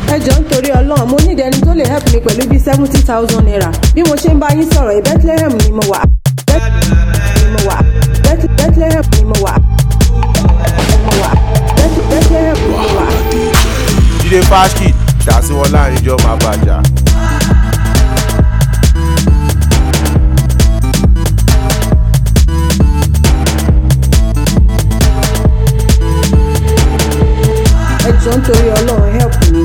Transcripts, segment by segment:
ẹ jọ ń torí ọlọ́run mo ní ìdẹni tó lè help mi pẹ̀lú bíi seventy thousand naira bí mo ṣe ń bá yín sọ̀rọ̀ ẹ̀ bethlehem ni mo wà ni mo wà Beth- bethlehem ni mo wà ni mo wà Beth- bethlehem ni mo wà. jíde fáṣkì dá sí wọn láàrin jọ máa bàjá. ẹ jọ ń torí ọlọ́run help mi.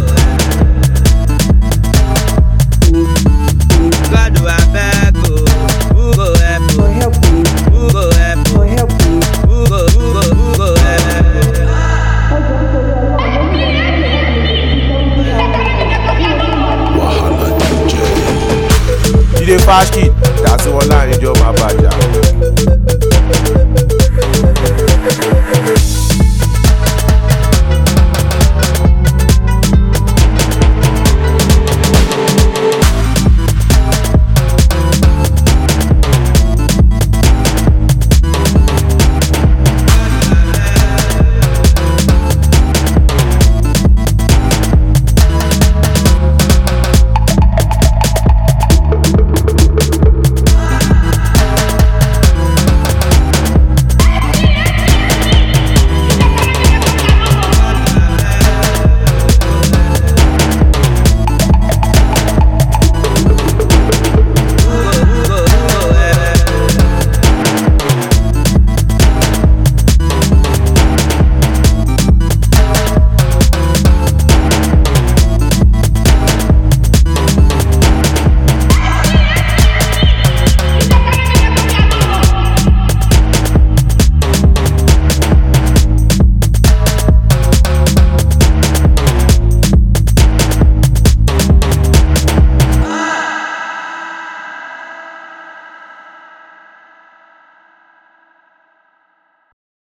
God do I beg oh, who go help Go oh, help me. who go help Go oh, help me. who go who go who go help oh. jíde fáṣkì dá sí wọn láàrin jọ máa bàjá.